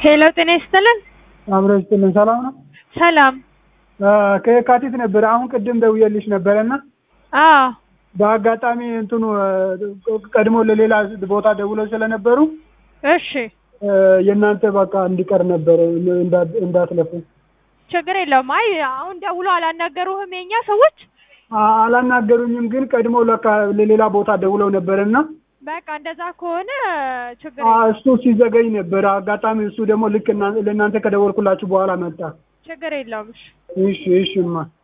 ሄሎ ጤና ይስጥልን። አብረው ይስጥልን። ሰላም ነው? ሰላም። ከየካቲት ነበረ። አሁን ቅድም ደውዬልሽ ነበረና አዎ በአጋጣሚ እንትኑ ቀድሞ ለሌላ ቦታ ደውለው ስለነበሩ እሺ፣ የእናንተ በቃ እንዲቀር ነበረ እንዳትለፉ። ችግር የለውም። አይ አሁን ደውሎ አላናገሩህም የኛ ሰዎች? አ- አላናገሩኝም፣ ግን ቀድሞ ለካ ለሌላ ቦታ ደውለው ነበረና በቃ እንደዛ ከሆነ ችግር አ- የለውም። እሱ ሲዘገኝ ነበረ። አጋጣሚ እሱ ደግሞ ልክ እና- ለእናንተ ከደወልኩላችሁ በኋላ መጣ። ችግር የለውም። እሺ እሺ እሺማ